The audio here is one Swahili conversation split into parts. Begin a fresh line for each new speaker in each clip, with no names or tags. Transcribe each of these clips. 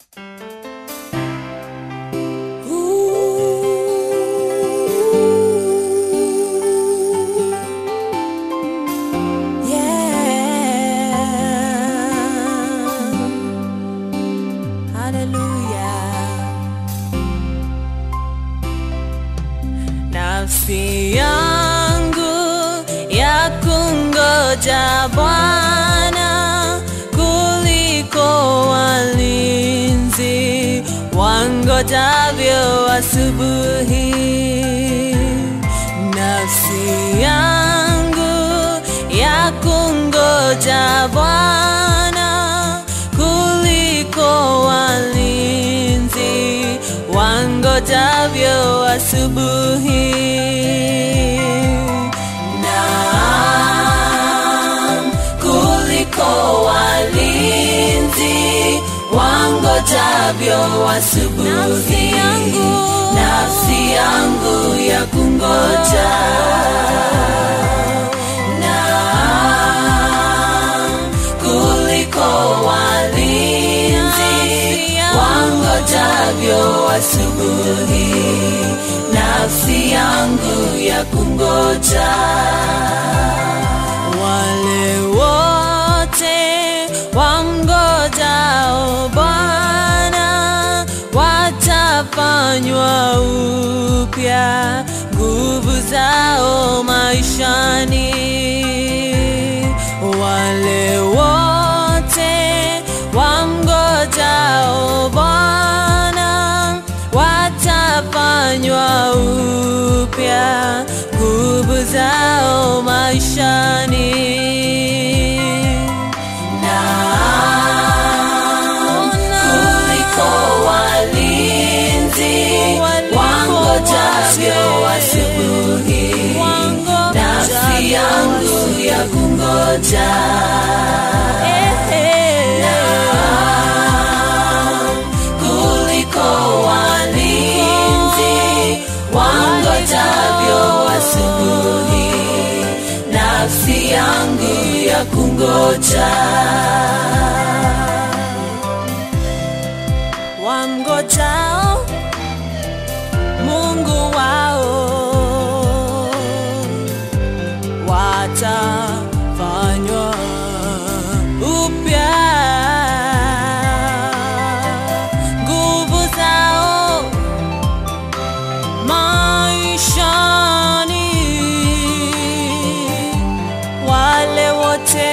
nafsi yangu ya kungoja Bwana kuliko walinzi wangojavyo asubuhi. Nafsi yangu ya kungoja Bwana kuliko walinzi wangojavyo asubuhi. Naam, kuliko walinzi wangojavyo asubuhi. Nafsi yangu, nafsi yangu ya kungoja. Naam, kuliko walinzi wangojavyo asubuhi, nafsi yangu ya kungoja. Wale wote wamngojao Bwana watafanywa upya nguvu zao maishani. Wale wote wamngojao Bwana watafanywa upya nguvu zao maishani. Naam, kuliko walinzi wangojavyo asubuhi, nafsi yangu ya kungoja. Naam, kuliko walinzi wangojavyo asubuhi, nafsi yangu ya kungoja. Wamngojao Mungu wao watafanywa upya nguvu zao maishani, wale wote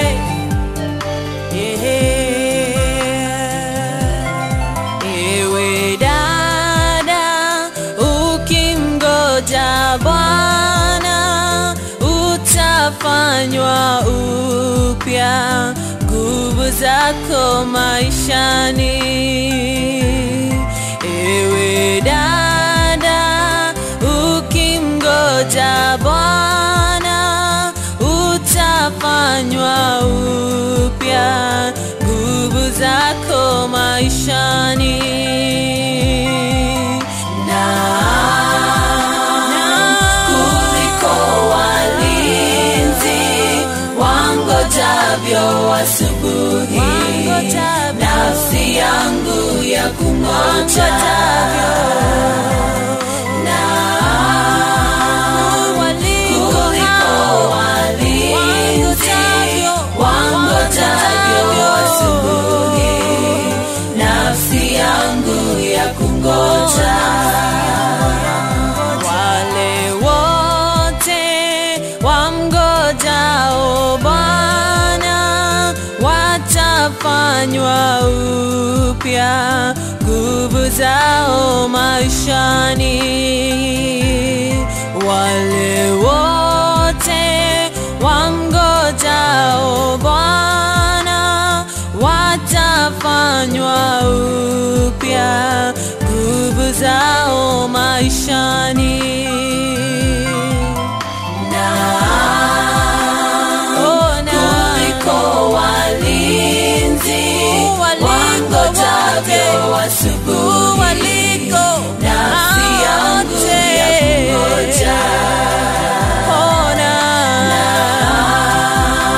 yeah. Ewe dada, ukimgoja Bwana utafanywa upya nguvu zako maishani. Ewe dada, ukimgoja Bwana utafanywa upya nguvu zako maishani. Naam, kuliko walinzi wangojavyo asubuhi, nafsi yangu ya kungoja. Naam, kuliko walinzi wangojavyo asubuhi, nafsi yangu ya kungoja. Wale wote wamngojao Bwana watafanywa upya nguvu zao maishani. Wale wote wamngojao Bwana watafanywa upya nguvu zao maishani. Naam, kuliko walinzi wangojavyo asubuhi, nafsi yangu ya kungoja.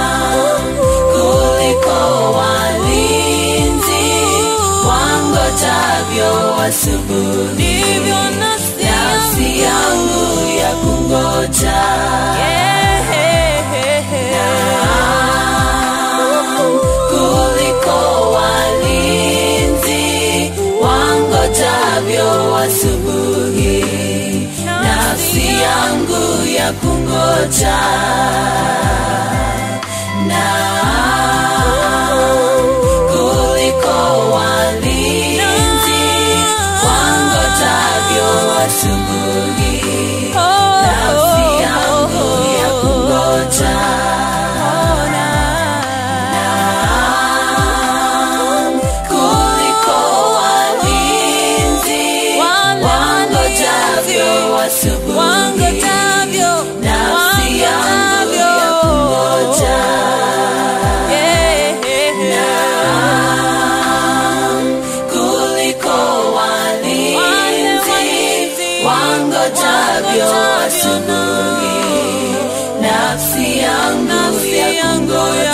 Naam, kuliko walinzi wangojavyo wangojavyo asubuhi,
ndivyo nafsi
nafsi yangu ya kungoja kuliko walinzi wangojavyo asubuhi, nafsi yangu ya kungoja na kuliko walinzi wangojavyo asubuhi, nafsi yangu ya kungoja kuliko walinzi wangojavyo asubuhi,
wangojavyo
nafsi yangu ya kungoja kuliko walinzi wangojavyo asubuhi, nafsi yangu ya kungoja